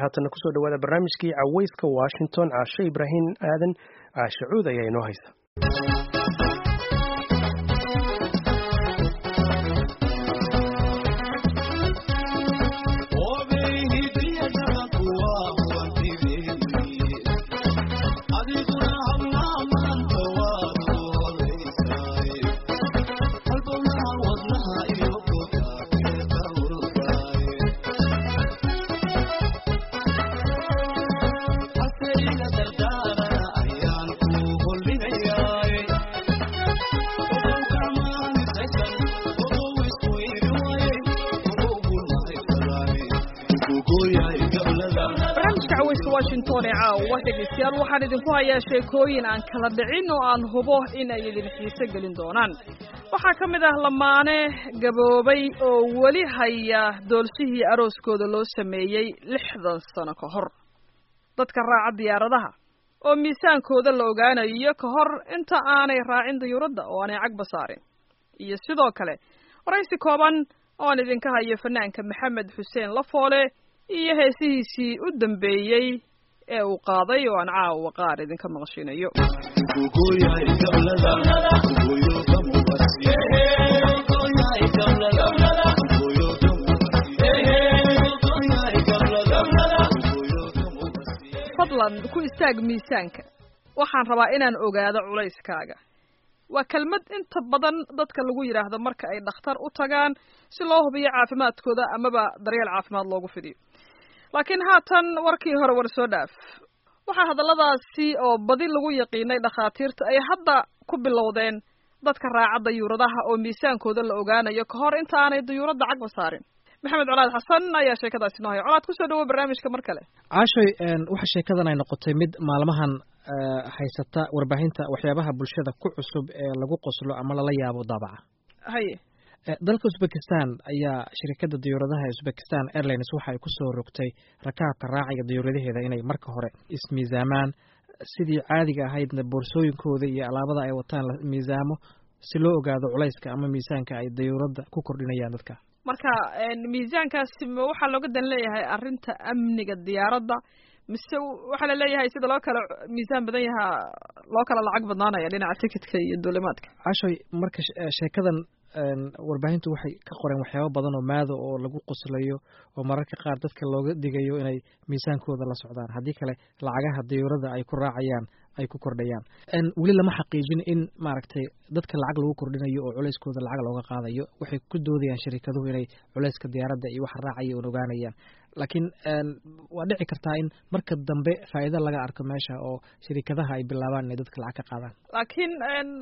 haatana kusoo dhawaada barnaamijkii caweyska washington caashe ibraahim aadan caashe cuud ayaa inoo haysa washington ee caawa dhegaystayaal waxaan idinku hayaa sheekooyin aan kala dhicin oo aan hubo in ay idin xiise gelin doonaan waxaa ka mid ah lamaane gaboobay oo weli haya doolshihii arooskooda loo sameeyey lixdan sano ka hor dadka raaca diyaaradaha oo miisaankooda la ogaanayo ka hor inta aanay raacin dayuuradda oo aanay cagba saarin iyo sidoo kale waraysi kooban oo aan idinka hayo fanaanka maxamed xuseen lafoole iyo heesihiisii u dambeeyey ee uu qaaday oo aan caawa qaar idinka maqashinayo fadlan ku istaag miisaanka waxaan rabaa inaan ogaado culayskaaga waa kelmad inta badan dadka lagu yidhaahdo marka ay dhakhtar u tagaan si loo hubiyo caafimaadkooda amaba daryeel caafimaad loogu fidiyo laakiin haatan warkii hore war soo dhaaf waxaa hadalladaasi oo badi lagu yaqiinay dhakhaatiirta ay hadda ku bilowdeen dadka raaca dayuuradaha oo miisaankooda la ogaanayo ka hor inta aanay dayuuradda cagba saarin maxamed colaad xasan ayaa sheekadaasi noo haya colaad kusoo dhawo barnaamijka mar kale caashoy waxa sheekadan ay noqotay mid maalmahan haysata warbaahinta waxyaabaha bulshada ku cusub ee lagu qoslo ama lala yaabo daabaca haye dalka uzbekistan ayaa shirikadda dayuuradaha uzbekistan airlines waxa ay kusoo rogtay rakaabka raaciga dayuuradaheeda inay marka hore ismiisaamaan sidii caadiga ahaydna boorsooyinkooda iyo alaabada ay wataan la miisaamo si loo ogaado culayska ama miisaanka ay dayuuradda ku kordhinayaan dadka marka miisaankaasi ma waxaa looga dan leeyahay arrinta amniga diyaaradda mise waxaa la leeyahay sida loo kala miisaan badan yahaa loo kala lacag badnaanaya dhinaca tikitka iyo duulimaadka cashoy marka sheekadan warbaahintu waxay ka qoreen waxyaabo badan oo maado oo lagu qoslayo oo mararka qaar dadka looga digayo inay miisaankooda la socdaan haddii kale lacagaha dayuurada ay ku raacayaan ay ku kordhayaan weli lama xaqiijin in maaragtay dadka lacag lagu kordhinayo oo culayskooda lacag looga qaadayo waxay ku doodayaan shirikaduhu inay culayska diyaaradda iyo waxa raacaya un ogaanayaan laakiin waa dhici kartaa in marka dambe faa'iido laga arko meesha oo shirikadaha ay bilaabaan inay dadka lacag ka qaadaan laakiin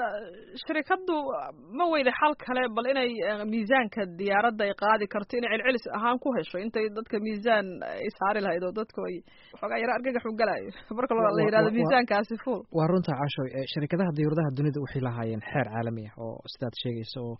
shirikaddu ma weyda xal kale bal inay miisaanka diyaaradda ay qaadi karto inay celcelis ahaan ku hesho intay dadka miisaan ay saari lahayd oo dadku ay waxoogaa yaro argagax u galayo marka la yidhahdo miisaankaasi full waa runta cashoy shirikadaha diyuuradaha dunida waxay lahaayeen xeer caalami ah oo sidaad sheegaysa oo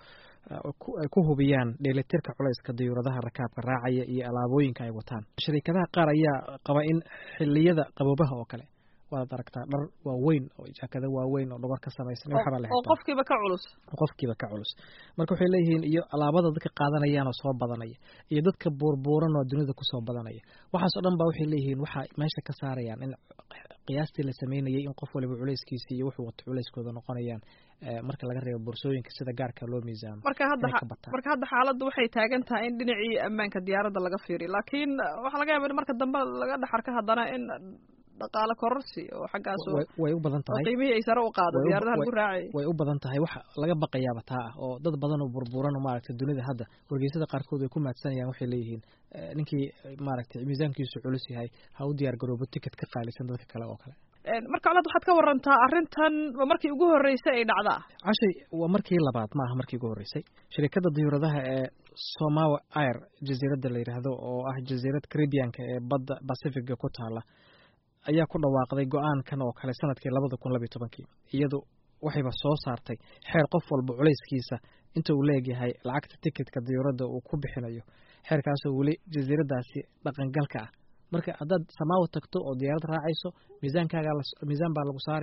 ay ku hubiyaan dheelitirka culayska dayuuradaha rakaabka raacaya iyo alaabooyinka ay wataan shirikadaha qaar ayaa qaba in xiliyada qaboobaha oo kale waad aragtaa dhar waaweyn oo jaakado waaweyn oo dhogor ka samaysan waxbaa la oo qofkiiba ka culus qofkiiba ka culus marka waxay leeyihiin iyo alaabada dadka qaadanayaan oo soo badanaya iyo dadka buurbuuran oo dunida kusoo badanaya waxaas oo dhan ba waxay leeyihiin waxaa meesha ka saarayaan in qiyaastii la sameynayay in qof waliba culayskiisi iyo wuxuu wato culayskooda noqonayaan marka laga reebo boorsooyinka sida gaarka loo miisaamo marka hadda marka hadda xaaladdu waxay taagan tahay in dhinacii ammaanka diyaaradda laga fiiriyo laakiin waxaa laga yaaba in marka dambe laga dhex arka haddana in dhaqaale kororsi oo xaggaas way u badan tahay qiimihii ay sare u qaado diyaaradaha lagu raacay way u badan tahay waxa laga baqayaaba taa ah oo dad badan oo burburan oo maaragtay dunida hadda wargeysada qaarkood way ku maadsanayaan waxay leeyihiin ninkii maaragtay miisaankiisu culus yahay ha u diyaar garoobo ticket ka qaalisan dadka kale oo kale marka colaad waxaad ka warantaa arrintan waa markii ugu horreysay ay dhacdaa cashay waa markii labaad ma aha markii ugu horreysay shirikadda diyuuradaha ee somawa air jasiiradda la yidhaahdo oo ah jasiirad caribianka ee badda pacifiga ku taala ayaa ku dhawaaqday go-aankan oo kale sanadkii labada kun labiyo tobankii iyadu waxayba soo saartay xeer qof walba culayskiisa inta uu leegyahay lacagta tikitka diyuuradda uu ku bixinayo xeerkaasoo weli jasiiradaasi dhaqangalka ah marka haddaad samaawa tagto oo diyaarad raacayso miisaankaaga miisaan baa lagu saaraya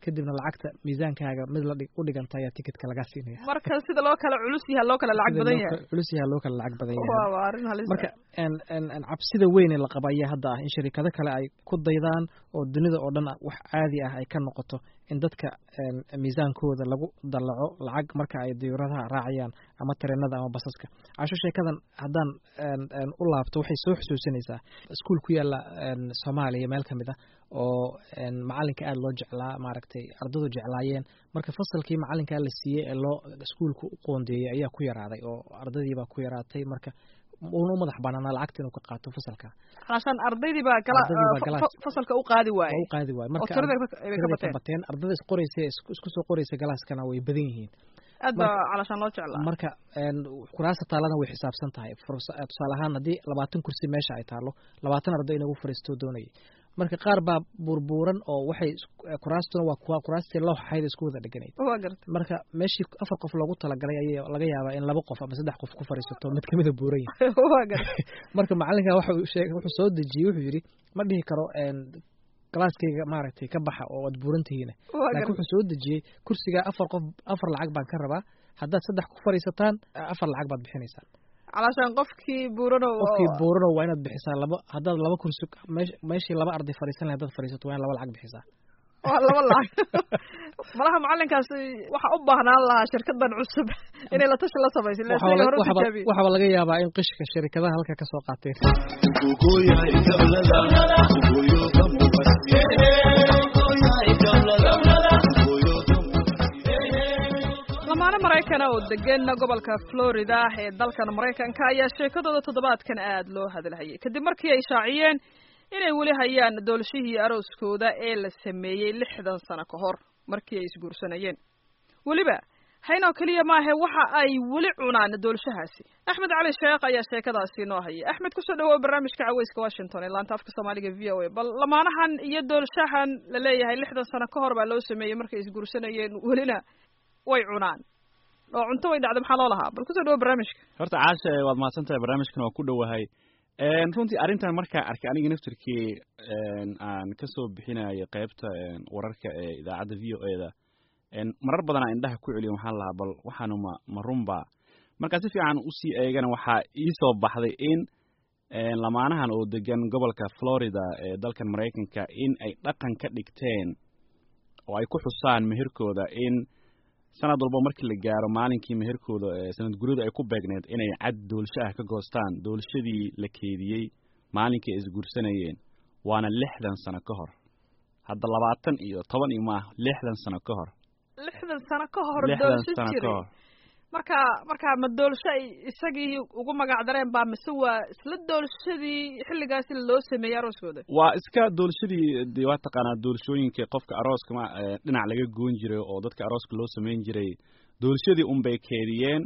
kadibna lacagta miisaankaaga mid la u dhiganta ayaa tikitka lagaa siinaya marka sida loo kala culus yaha loo kala lacag badan yahay culus yaha loo kala lacag badan yahay waa arrin halis marka cabsida weyn ee la qaba ayaa hadda ah in shirikado kale ay ku daydaan oo dunida oo dhan wax caadi ah ay ka noqoto in dadka miisaankooda lagu dallaco lacag marka ay diyuuradaha raacayaan ama tareenada ama basaska casho sheekadan haddaan u laabto waxay soo xusuusinaysaa iskuol ku yaala soomaaliya meel ka mid ah oo macalinka aada loo jeclaa maaragtay ardadu jeclaayeen marka fasalkii macalinkaa la siiyey ee loo iskuolka u qoondeeyey ayaa ku yaraaday oo ardadiibaa ku yaraatay marka una u madax banaanaa lacagta inuu ka qaato fasalka calashaan ardaydii baa gala fasalka u qaadi waaye u qaadi waaye marka tirada ka bateen ardada isqoraysa isku soo qoraysa galaaskana way badan yihiin aad baa calashaan loo jeclaa marka kuraasta taalana way xisaabsan tahay tusaale ahaan haddii labaatan kursi meesha ay taalo labaatan arday inagu fariisto doonayay marka qaar baa burbuuran oo waxay kuraastuna waa kuwa kuraastii loo xayd isku wada dheganayd waa garta marka meeshii afar qof loogu talagalay ayaa laga yaabaa in laba qof ama saddex qof ku fadhiisato mid kamida buuran yahay waa garta marka macalinka waxa uu sheegay wuxuu soo dejiyey wuxuu yidhi ma dhihi karo galaaskayga maaragtay ka baxa oo aad buuran tihiina laakiin wuxuu soo dejiyey kursigaa afar qof afar lacag baan ka rabaa haddaad saddex ku fadhiisataan afar lacag baad bixinaysaan calashaan qofkii buurano qofkii buurano waa inaad bixisaa laba haddaad laba kursi meeshii laba arday fadhiisan lahay haddaad fadhiisato waa in laba lacag bixisaa waa laba lacag malaha macalinkaas waxa u baahnaan lahaa shirkadan cusub inay la tashi la samaysa waxaba laga yaabaa in qishka shirikadaha halka kasoo qaateen lamaane maraykana oo degan gobolka florida ee dalkan maraykanka ayaa sheekadooda toddobaadkan aad loo hadalhayay kadib markii ay shaaciyeen inay weli hayaan doolshihii arooskooda ee la sameeyey lixdan sano ka hor markii ay isguursanayeen weliba haynoo keliya maahe waxa ay weli cunaan doolshahaasi axmed cali sheekh ayaa sheekadaasi noo hayay axmed kusoo dhawow barnaamijka caweyska washington ee laanta afka soomaaliga v o a bal lamaanahan iyo doolshahan la leeyahay lixdan sano ka hor baa loo sameeyey markay isguursanayeen welina way cunaan oo cunto way dhacda maxaa loo lahaa bal kusoo dhawo barnaamijka horta caasha waad mahadsan tahay barnaamijkan waa ku dhowahay runtii arrintan markaa arkay aniga naftirkii aan kasoo bixinayo qeybta wararka ee idaacadda v o e da marar badanaa indhaha ku celiyo waxaan lahaa bal waxaanu ma ma runba markaa si fiican usii eegana waxaa iisoo baxday in lamaanahan oo degan gobolka florida ee dalkan maraykanka in ay dhaqan ka dhigteen oo ay ku xusaan meherkooda in sanad walba markii la gaaro maalinkii meherkooda sanad guryadu ay ku beegneed inay cad doolsho ah ka goostaan doolshadii la keediyey maalinkii ay isguursanayeen waana lixdan sano ka hor hadda labaatan iyo toban iyo maah lixdan sano ka hor lixdan sano ka hor lixdan doolsho sano ka jiray hor marka marka ma doolsho ay isagii ugu magac dareen baa mise waa isla doolshadii xilligaasi loo sameeyey arooskooda waa iska doolshadii dee waa taqaanaa doolshooyinka qofka arooska ma dhinac laga goon jiray oo dadka arooska loo samayn jiray doolshadii unbay keediyeen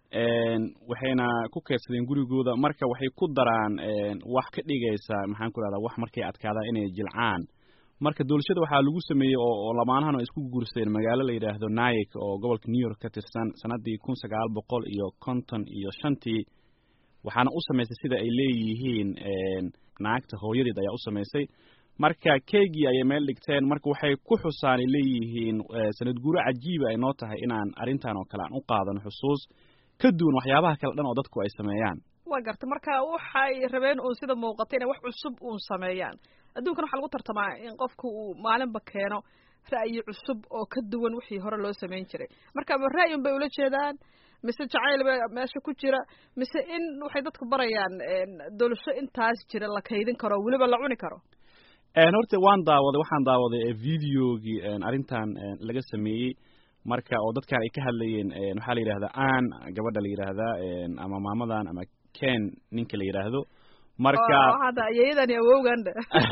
waxayna ku keedsadeen gurigooda marka waxay ku daraan wax ka dhigaysa maxaan ku rahdaa wax markay adkaadaan inay jilcaan marka doolshada waxaa lagu sameeyey oo oo lamaanahan ay isku guursadeen magaalo la yidhaahdo nayik oo gobolka new york ka tirsan sanadii kun sagaal boqol iyo konton iyo shantii waxaana u samaysay sida ay leeyihiin naagta hooyadeed ayaa u samaysay marka keygii ayay meel dhigteen marka waxay ku xusaan ay leeyihiin sanad guuro cajiiba ay noo tahay inaan arrintan oo kale aan u qaadano xusuus ka duwan waxyaabaha kale dhan oo dadku ay sameeyaan waa garta marka waxay rabeen uun sida muuqata inay wax cusub uun sameeyaan adduunkan waxaa lagu tartamaa in qofku uu maalinba keeno ra'yi cusub oo ka duwan wixii hore loo samayn jiray marka ma ra'yi un bay ula jeedaan mise jacayl ba meesha ku jira mise in waxay dadku barayaan doolsho intaas jira la kaydin karo weliba la cuni karo horta waan daawaday waxaan daawaday videogii arrintan laga sameeyey marka oo dadkan ay ka hadlayeen waxaa la yidhahdaa an gabadha la yidhaahdaa ama maamadan ama ken ninka la yidhaahdo marka hadda ayeeyadani awowganda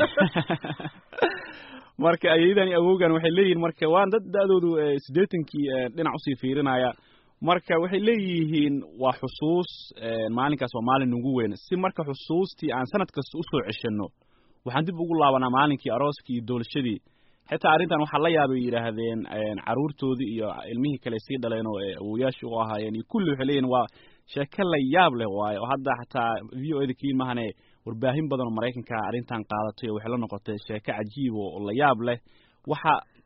marka ayeeyadani awowgan waxay leeyihiin marka waan dad da-doodu siddeetankii dhinac usii fiirinaya marka waxay leeyihiin waa xusuus maalinkaas waa maalin ugu weyn si marka xusuustii aan sanad kasta usoo ceshano waxaan dib ugu laabanaa maalinkii arooskii iyo doolshadii xitaa arrintan waxaa la yaabay yidhaahdeen caruurtoodii iyo ilmihii kale sii dhaleen oo awoyaashii u ahaayeen iyo kulli waxay leeyihin waa sheeko la yaab leh waaye oo hadda xataa v o eda kii mahane warbaahin badan oo maraykanka arrintan qaadatay oo waxay la noqotay sheeko cajiib oo la yaab leh waxa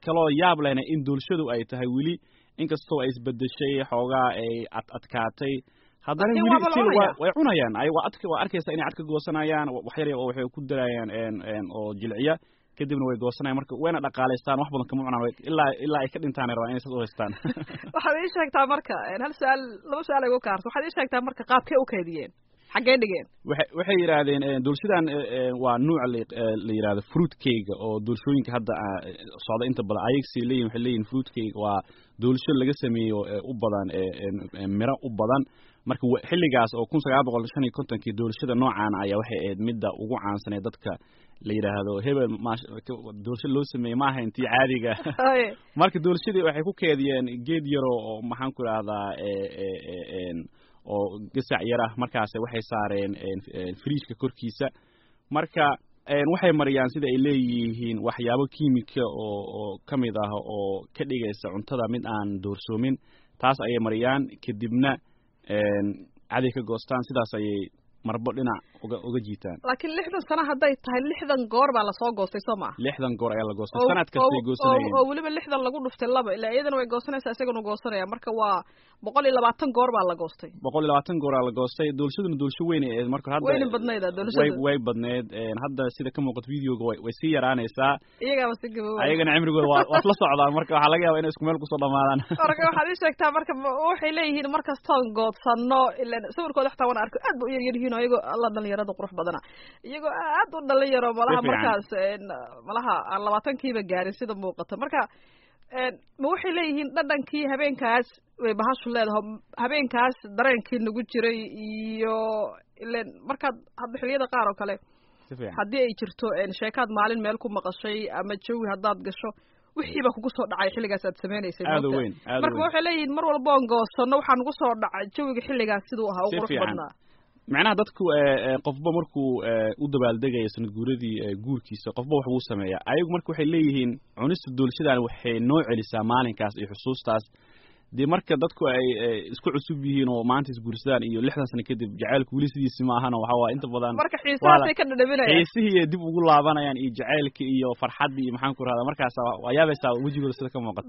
kaloo yaab lehna in doorashadu ay tahay weli inkastoo ay isbedeshay xoogaa ay ad adkaatay haddana Laakiin weli waaba la still cunayaa. waa- way cunayaan ay waa adka waa arkaysa inay cad ka goosanayaan wax yar oo waxay ku darayaan een een oo jilciya kadibna way goosanayaan marka wayna dhaqaalaystaan wax badan kama cunaan way- ilaa ilaa ay ka dhintaan ay rabaan inay saas u haystaan waxaad ii sheegtaa marka hal su-aal laba su-aal igu kaarto waxaad ii sheegtaa marka qaabkee u kaydiyeen xaggee dhigeen waxay waxay yidhaahdeen eh, doolshadan eh, eh, waa nuuc la eh, la yidhahdo fruit cake oo doolshooyinka hadda ah, eh, socda inta badan ayagsay leeyihin waxay leeyihin fruit cake waa doolsho laga sameeyo eh, u badan eh, eh, eh, miro u badan marka wa- xilligaas oo kun sagaal boqol shan iyo kontonkii doolshada noocan ayaa waxay ahayd midda ugu caansanee dadka la yidhaahdo hebel maash- doolsho loo sameeyey maaha intii caadiga Haye. marka doolshadii waxay ku keediyeen geed yaro oo maxaan ku idhahdaa eh, eh, eh, een, oo gasac yar ah markaas waxay saareen een, een, fridgeka korkiisa marka een, waxay mariyaan sida ay leeyihiin waxyaabo kiimika oo oo ka mid ah oo ka dhigaysa cuntada mid aan doorsoomin taas ayay mariyaan kadibna een, caday ka goostaan sidaas ayay marbo dhinac uga uga jiitaan laakiin lixdan sano hadday tahay lixdan goor baa lasoo goostay soo maa lixdan goor ayaa la goostay oo- sanad kastay oo- goosanayeen oo- oo weliba lixdan lagu dhuftay laba ilaa iyadana way goosanaysaa isagana goosanaya marka waa boqol iyo labaatan goor baa la goostay boqol iyo labaatan gooraa la goostay doolshaduna doolsho weyn ay ahayd marka hadda wayna badnayda way doolashada way badneed een, hadda sida ka muuqato videoga way way sii yaraanaysaa iyagaaba si gaboobay ayagana cimrigooda waa waa isla socdaan marka waxaa laga yaabaa inay isku meel kusoo dhamaadaan marka waxaad ii sheegtaa marka ma- waxay leeyihiin markastoon goodsano ilan sawirkooda xataa waan arko aad ba u yaryar yihiin oo iyagoo alla dhalinyarada qurux badana iyagoo aad u dhalinyaro malaha fiican. markaas een, malaha aan labaatankiiba gaarin sida muuqata marka een, ma waxay leeyihiin dhadhankii habeenkaas way bahashu leedahay habeenkaas dareenkii nagu jiray iyo ilan markaad hadda xilliyada qaar oo kale si fiican haddii ay jirto een, sheekaad maalin meel ku maqashay ama jawi haddaad gasho wixiiba kugu soo dhacay xilligaas aad sameynaysay aad u moogtaa? weyn aad u marka weyn waxay leeyihiin mar walba oon goosano waxaa nagu soo dhacay jawiga xilligaas siduu ahaa u Si qurux fiican. badnaa macnaha dadku eh, eh, qofba markuu eh, u dabaaldegayo sanad guuradii eh, guurkiisa qofba wax buu sameeyaa ayagu marka waxay leeyihiin cunista doolshadan waxay noo celisaa maalinkaas iyo xusuustaas dee marka dadku ay eh, isku cusub yihiin oo maanta isguursadaan iyo lixdan sano kadib jacaylku weli sidiisi ma ahana waxa waa inta badan marka xiisahaasay ka dhadhaminayaan xiisihii ay dib ugu laabanayaan iyo jacaylka iyo farxaddii iyo maxaan ku rahdaa markaas waa yaabaysaa wejigooda sida ka muuqata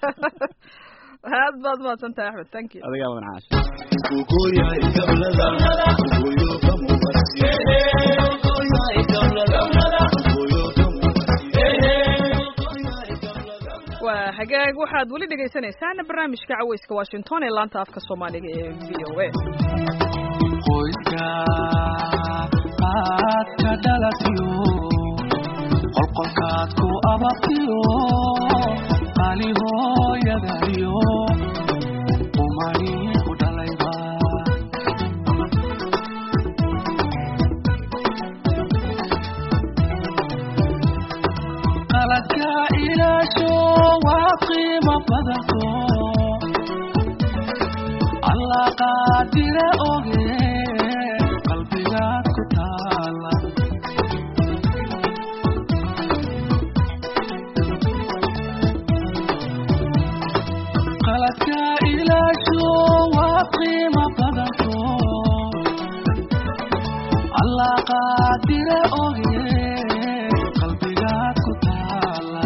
aad baad mahadsan tahay axmed thank you adigaa wadan caash waa hagaag waxaad weli dhegaysanaysaana barnaamijka caweyska washington ee laanta afka soomaaliga ee v o a qoyska aad ka dhalatiyo qolqolkaad ku ababtiyo qali hooyadayo umani ku dhalayba qaladka ilaasho waa qiimo badanto alla qaadire oge qalbigaad ku taala qaladka ilaasho waa qiimo badanto alla qaadire oge qalbigaad ku taala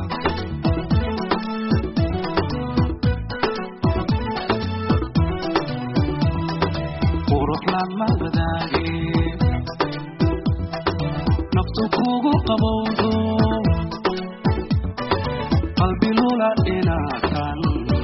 qurux lama wadaage naftu kugu qabowdo qalbi lula inaatan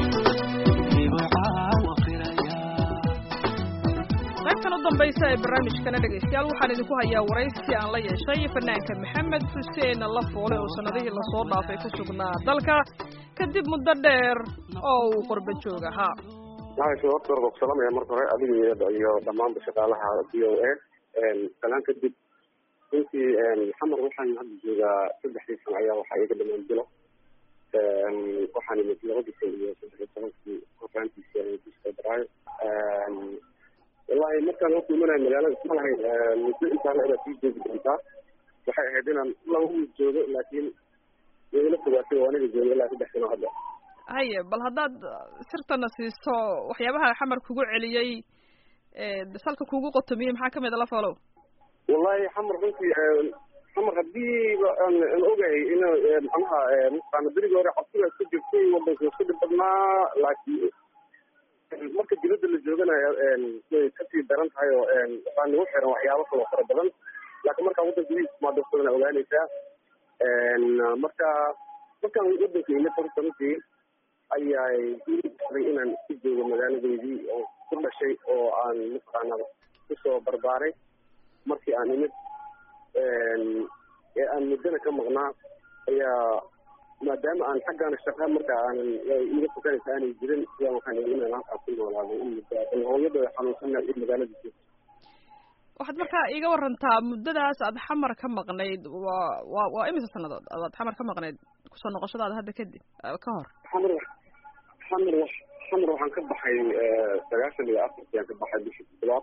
ibcaawa qiraya qaybtan u dambaysa ee barnaamijkana dhegaystayaal waxaan idinku hayaa waraysi aan la yeeshay fanaanka maxamed xuseen la foole oo sanadihii lasoo dhaafay ku sugnaa dalka kadib muddo dheer oo uu qurba joog ahaa maxaa horta hore ku salaamaya marka hore adiga iyo- iyo dhammaanba shaqaalaha v o a salaan kadib runtii maxamed waxaan hadda joogaa saddexdii sano ayaa waxaa iga dhamaan bilo waxaan imid labadii kun iyo saddex iyo tobankii horaantiisa bisha febraayo wallahi markaan horta imanayo magaalada isma lahayn muddo intaa la edaa sii joogi doontaa waxay ahayd inaan laba wiil joogo laakiin igala fogaatay oo aniga joogo ilaa saddex sano hadda haye bal haddaad sirtana siiso waxyaabaha xamar kugu celiyey ee salka kugu qotomiyey maxaa kamid a la foolow wallahi xamar runtii xamar hadiiba aan aan ogahay in macnaha mataqaana berigii hore cabsiga iska jirtay wadanka iska dhib badnaa laakiin marka dibadda la jooganayo way kasii daran tahay oo waxaa nagu xiran waxyaabo kaloo fara badan laakiin markaa waddanka gudihiisa maadasana ogaanaysaa marka markaan wadanka imid horta runtii ayay iiday inaan ku joogo magaaladeydii oo ku dhashay oo aan mataqaana kusoo barbaaray markii aan imid ee aan muddana ka maqnaa ayaa maadaama aan xaggaana shaqa marka aanan iga tukanaysa aanay jirin ayaa waxaan ii inaan halkaas ku noolaado in muddo bal hooyada xanuunsana in magaalada joogto waxaad markaa iiga warantaa muddadaas aad xamar ka maqnayd waa waa waa imisa sannadood aad xamar ka maqnayd kusoo noqoshadaada hadda kadib ka hor xamar xamar wa xamar waxaan ka baxay sagaashan iyo afartii aan ka baxay bishii toddobaad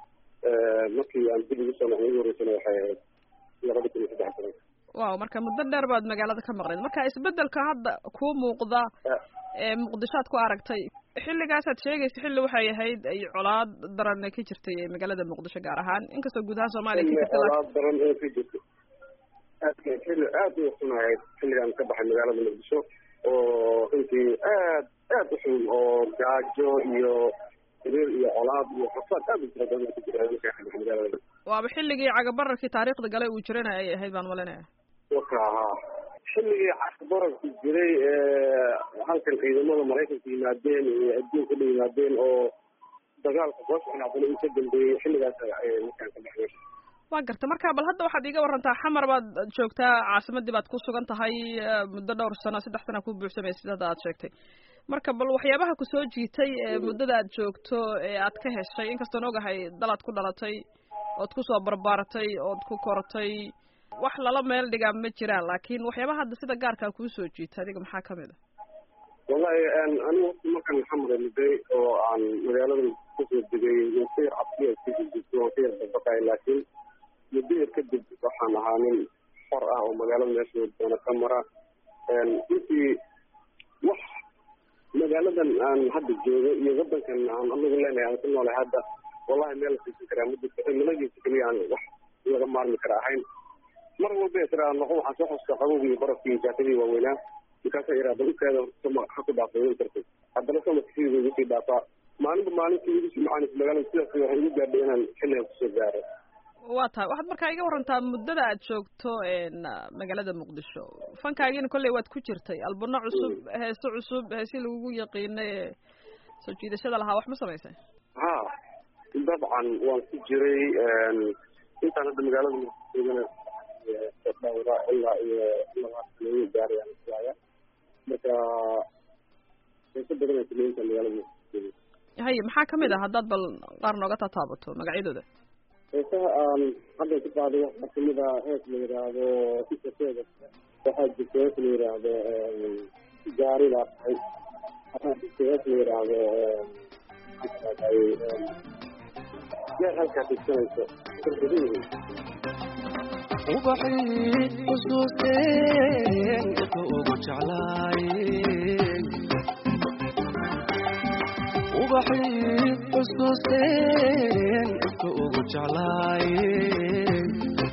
markii aan dib ugu soo noqday ugu horeysana waxay ahayd labada kun iyo saddex toban waaw marka muddo dheer baad magaalada ka maqnayd marka isbedelka hadda kuu muuqda ee muqdishoad ku aragtay xilligaasaad sheegaysa xilli waxay ahayd ay colaad daran ka jirtay ee magaalada muqdisho gaar ahaan inkastoo guud ahaan soomaaliya ka jirta colaad daran ee ka jirta aad xilli aad u xunahayd xilligaan ka baxay magaalada muqdisho oo runtii aad aad u xun oo gaajo iyo xiriir iyo colaad iyo xasaad aad u tira badan ku jira markaa ka baxay magaalada waaba xilligii cagabararkii taariikhda galay uu jirana ay ahayd baan malinaya waka ahaa xilligii cagabararku jiray halkan ciidamada maraykanka yimaadeen iyo adduunka dha yimaadeen oo dagaalka soo socnaadana uu ka dambeeyey xilligaas markaan ka baxay waa garta marka bal hadda waxaad iiga warantaa xamar baad joogtaa caasimadii baad ku sugan tahay muddo dhowr sano saddex sana ku buuxsamay sidada aad sheegtay marka bal waxyaabaha kusoo jiitay muddada aad joogto ee aad ka heshay inkastoon ogahay dalaad ku dhalatay ood kusoo barbaaratay ood ku kortay wax lala meel dhigaa ma jiraan laakiin waxyaabaha hadda sida gaarkaa kuu soo jiita adiga maxaa kamid a wallahi anigu wati markaan xamar muday oo aan magaalada kusoo degay wasa yar cabsiya iskajirto wasa yar dabaqay laakiin muddo yar kadib waxaan ahaa nin xor ah oo magaalada meesha doona ka mara intii wax magaaladan aan hadda joogo iyo wadankan aan anagu leenahay aan ku noolahay hadda wallahi meel la siisan karaa ma jirto cimiladiisa keliya aan wax laga maarmi kara ahayn mar walba tiraa noqo waxaan soo xuska qabowgii iyo barafkii iyo jaakadii waaweynaa markaasaa iraa bal ukaada sama ha ku dhaafay way kartay haddana samarka sidii ugu sii dhaafaa maalinba maalintii igu sii macaanaysa magaalada sidaas waxay igu gaadhay inaan xilligan kusoo gaaro waa tahay waxaad markaa iga warantaa muddada aad joogto magaalada muqdisho fankaagiina kolley waad ku jirtay albano cusub heeso cusub heesii lagugu yaqiinay ee soo jiidashada lahaa wax ma samaysay ha dabcan waan ku jiray intaan hadda magaalada muqdishoogana dhowra ilaa iyo labaatan gaarayaan islaaya marka heeso badan ay sameynta magaalada muqdisho haye maxaa kamid ah haddaad bal qaar nooga tataabato magacyadooda heesaha aan hadda ku qaaday waxaa kamid ah hees la yidhaahdo isaseeda waxaa jirta hees la yidhaahdo gaari baa tahay waxaa jirta hees la yidhaahdo meel halkaa dhigsanayso ubaxii xusuusteen inta ugu jeclaayeen ubaxii xusuusteen inta ugu jeclaayeen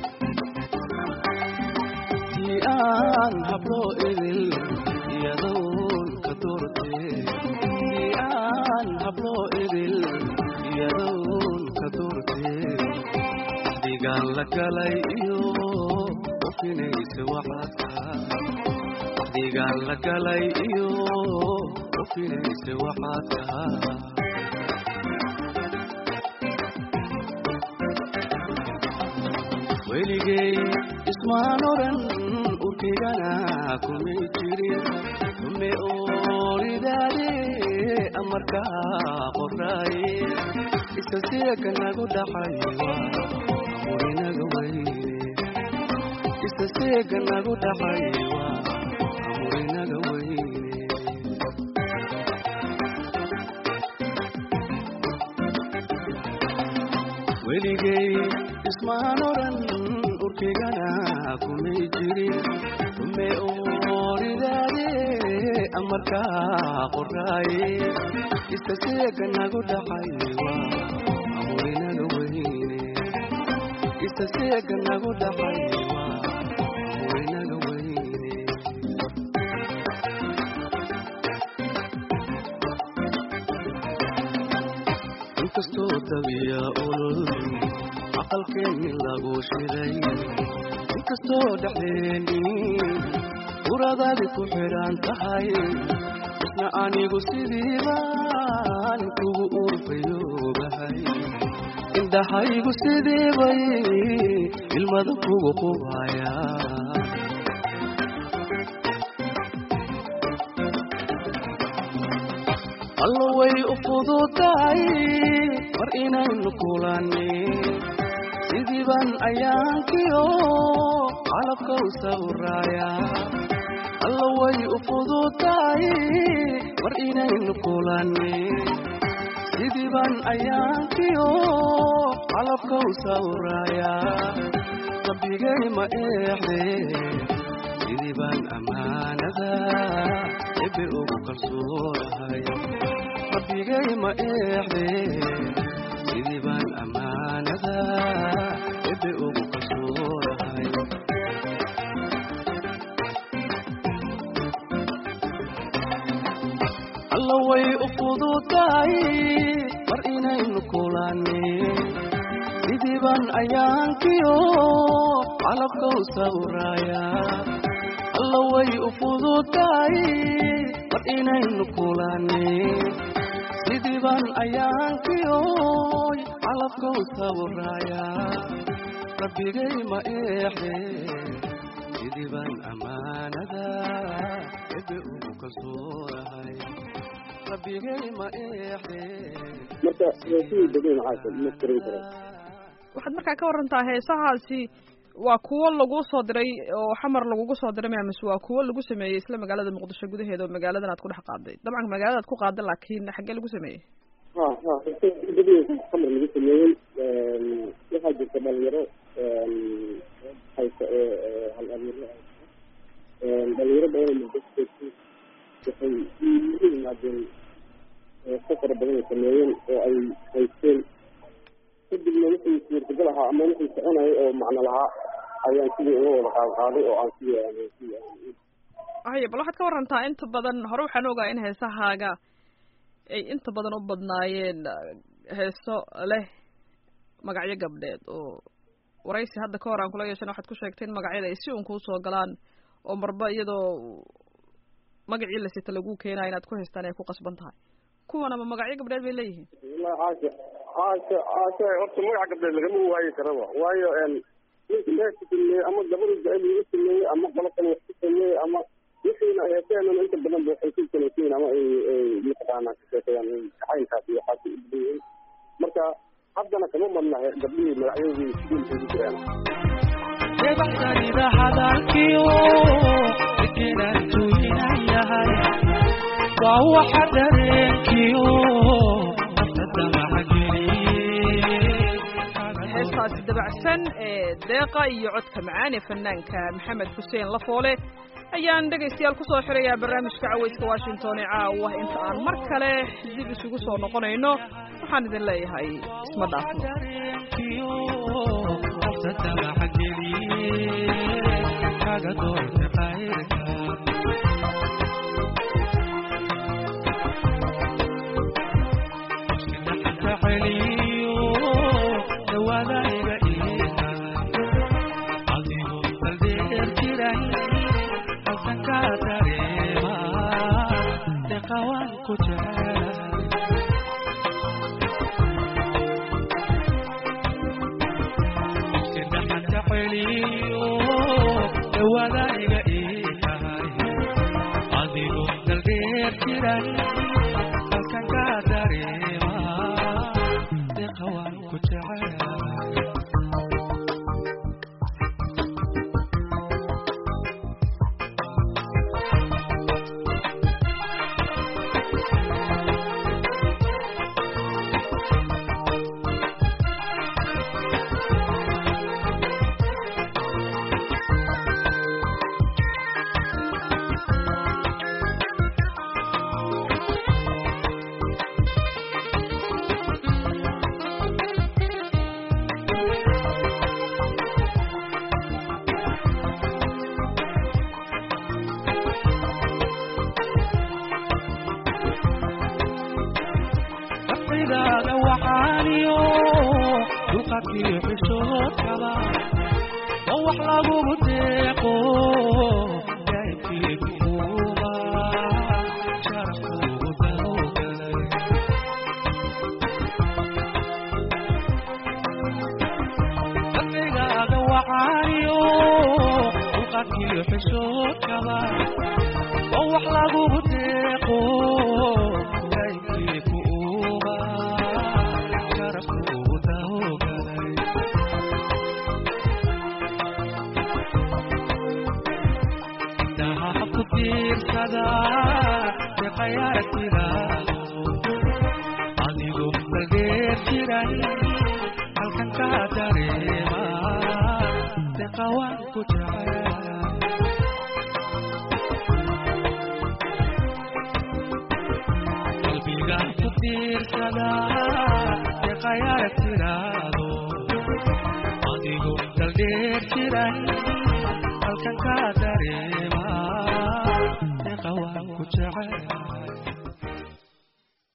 tii aan hablo idil iyadoon ka doorteen tii aan hablo idil iyadoon ka doorteen digaan la galay iyo ofinaysa waxaadka digaan la galay iyo ofinaysa waxaadka weligay ismaan oran urkaygana kumay jirin kume ooridaade amarkaa qoraaye isa seeka nagu dhaxaywa amurinaga weyne isa seeka nagu dhaxaywa amurinaga weyne weligay ismaan oran urkaygana kumay jirin kume ooridaade amarkaa qoraaye isa seeka nagu dhaxaywa amurinaga weyne isa seeka nagu dhaxaywa amurinaga soo dabiya ulul aqalkeenni lagu shiday inkastoo dhexdeeni uradaadi ku xidhan tahay isna anigu sidiibaan kugu urfayoobahay indhahaygu sidiibay ilmada kugu qubaya allo way u fududahay mar inaynu kulanni sidiiban ayaankiyo calabka u sawraaya allo way u fududahay mar inaynu kulanni sidiiban ayaankiyo calabka u sawraaya rabbigay ma eexde sidiiban ammaanada ebe ugu kalsoonahay rabbigay ma eexde sidii baan ammaanada ebe ugu kalsoonahay alla way u fududahay mar inaynu kulanni sidii baan ayaankiyo calabka u sawraaya alla way u fududahay mar inaynu kulanni sidii baan ayaankiyoy calabka u sawraaya rabbigay ma eexde sidii baan ammaanada ebe ugu kalsoonahay rabbigay ma eexde marka heesihii degan maxaa ma tirin kara waxaad markaa ka warantaa heesahaasi waa kuwo lagu soo diray oo xamar lagugu soo diray mise waa kuwo lagu sameeyey isla magaalada muqdisho gudaheeda oo magaaladan aad ku dhex qaaday dabcan magaaladaad ku qaaday laakiin xaggee lagu sameeyey ha ha heesihii degan xamar lagu sameeyey waxaa jirta dhalinyaro haysa ee hal abuuro dhalinyaro badan oo muqdisho waxay u yimaadeen heeso fara badan ay sameeyeen oo ay haysteen kadibna wixii suurtagal ahaa ama wixii soconayay oo macno lahaa ayaan sidii uga wada qaad qaaday oo aan sidii aan sidii aan haya bal waxaad ka warantaa inta badan hore waxaan ogaa in heesahaaga ay inta badan u badnaayeen heeso leh magacyo gabdheed oo waraysi hadda ka hor aan kula yeeshan waxaad ku sheegtay in magacyada ay si un kuu soo galaan oo marba iyadoo magacii la sita lagu keenayo inaad ku haystaan ay ku qasban tahay kuwan ama magacyo gabdheed bay leeyihiin wallahi caasha caasha caasha horta magaca gabdheed lagama waayi karaba waayo ninka meesha sameeyey ama gabadha jacayl lagu sameeyey ama qolo kale wax ku sameeyey ama wixiina heeseenana inta badan ba waxay ku salaysiin ama ay ay mataqaanaa ka sheekayaan jacaylkaas iyo waxaas u badan yihiin marka haddana kama madna gabdhihii magacyadoodii sidii ugu jiraan debaxsanida hadalkiyo degenaan tuuyinan yahay waa waxa dareenkiyo heestaasi dabacsan ee deeqa iyo codka macaan ee fanaanka maxamed xuseen lafoole ayaan dhegaystayaal kusoo xirayaa barnaamijka caweyska washington ee caawa inta aan mar kale dib isugu soo noqonayno waxaan idin leeyahay isma dhaafno dulqaadkiyo xishoodkaba oo wax lagugu deeqo daa'ibkii kuuma sharafkuugu dawgalay qalbigaaga waxaayo dulqaadkiyo xishoodkaba oo wax lagugu deeqo daa'ibkii kuuma sharafkuugu dawgalay daha ku tiirsada deqayaaratidaado adigu balgeer jiray halkan ka dareema deqa waan ku jecel qalbiga ku tiirsada deqayaaratidaado adigu daldheer jiray halkan ka dareema deqa waan ku jecel